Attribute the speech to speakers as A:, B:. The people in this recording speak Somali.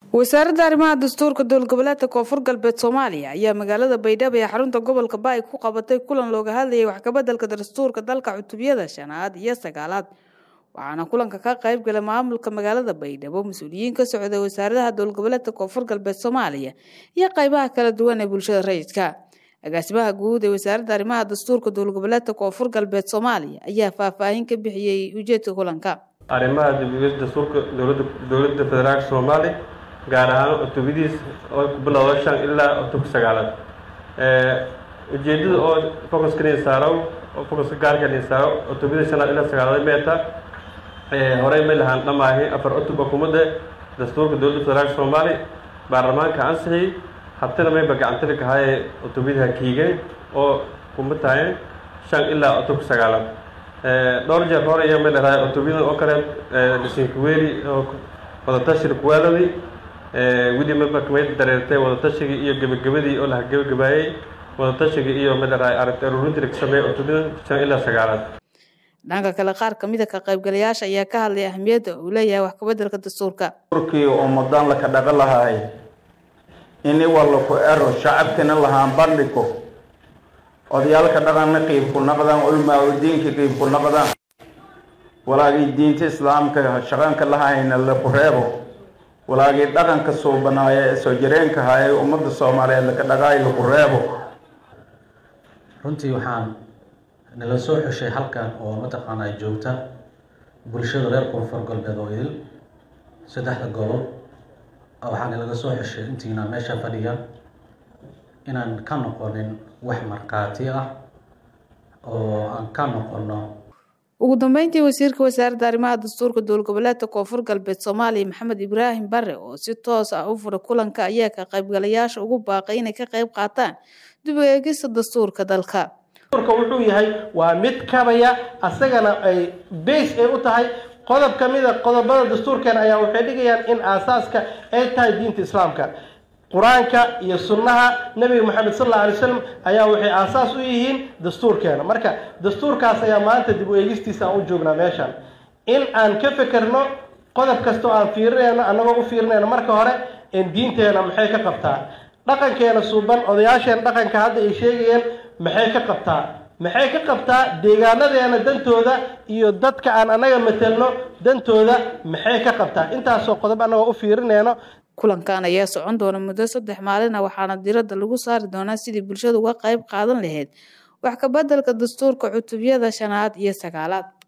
A: wasaaradda arrimaha dastuurka dowlgoboleedka koonfur galbeed soomaaliya ayaa magaalada baydhabo ee xarunta gobolka baay ku qabatay kulan looga hadlayay waxkabedelka dastuurka dalka cutubiyada shanaad iyo sagaalaad waxaana kulanka ka qayb galay maamulka magaalada baydhabo mas-uuliyiin ka socday wasaaradaha dowlgoboleedka koonfur galbeed soomaaliya iyo qaybaha kala duwan ee bulshada rayidka agaasimaha guud ee wasaaradda arrimaha dastuurka dowlgoboleedka koonfur galbeed soomaaliya ayaa faahfaahin ka bixiyey ujeedka kulanka
B: arrimaha dibiyada dastuurka dowladda dowladda federaalka soomaaliya gaar ahaan cutubadiis oo ku bilowda shan ilaa cutubka sagaalaad ujeedada oo focuskani saaro oo focuska gaarkani saaro cutubada shanaad ilaa sagaalaad meeta horey may lahaan dhamaahi afar cutub xukuumadda dastuurka dowladda federaalka soomaaliya baarlamaanka ansixiyey habtana mayba gacantili kahaye cutubadaha kiigeen oo kuma tahay shan ilaa cutubka sagaalaad dhowr jeer hore iyo may dharaay cutubyadan oo kale dhisinkuweeli oo wadatashiga kuwaaladi weli maba kamay dareertay wadatashigai iyo gebagabadii oo laha gebagabaayey wadatashiga iyo ma dharaay aragti aruurintii laga sameeyey cutubyadan shan ilaa sagaalaad
A: dhanka kale qaar kamid a ka qaybgalayaasha ayaa ka hadlay ahmiyadda uu leeyahay wax kabedelka dastuurka
C: urkii ummadan laka dhaqan lahaay ini walaku ero shacabkina lahaan bandhigo odayaalka dhaqanna qiibku naqdaan culmaa udiinka qiibku naqdaan walaagii diinta islaamka shaqanka lahayna laku reebo walaagii dhaqanka suubanaaye ee soo jireenka haye ummadda soomaaliyeed laka dhaqaay laku reebo
D: runtii waxaan nala soo xushay halkan oo mataqaanaa joogta bulshada reer koonfur galbeed oo idil saddexda gobol waxaa nalaga soo xushay intiina meesha fadhiya inaan ka noqonin wax markhaati ah oo aan ka noqono
A: ugu dambeyntii wasiirka wasaaradda arrimaha dastuurka dowlgoboleedka koonfur galbeed soomaaliya maxamed ibraahim bare oo si toos ah u furay kulanka ayaa ka qaybgalayaasha ugu baaqay inay ka qayb qaataan dib u eegista dastuurka dalka
E: dastuurka wuxuu yahay waa mid kabaya asagana ay base ay u tahay qodob ka mid a qodobada dastuurkeena ayaa waxay dhigayaan in aasaaska ay tahay diinta islaamka qur-aanka iyo sunnaha nebiga moxamed sal alla alay slam ayaa waxay aasaas u yihiin dastuurkeena marka dastuurkaas ayaa maanta dib u eegistiisa aan u joognaa meeshan in aan ka fekerno qodob kastoo aan fiirinayno annagoo u fiirinayno marka hore in diinteena maxay ka qabtaa dhaqankeena suuban odayaasheena dhaqanka hadda ay sheegayeen maxay ka qabtaa maxay ka qabtaa deegaanadeena dantooda iyo dadka aan annaga matelno dantooda maxay ka qabtaa intaasoo qodob annagoo u fiirinayno
A: kulankan ayaa socon doona muddo saddex maalin ah waxaana diradda lagu saari doonaa sidii bulshada uga qayb qaadan lahayd wax kabedelka dastuurka cutubyada shanaad iyo sagaalaad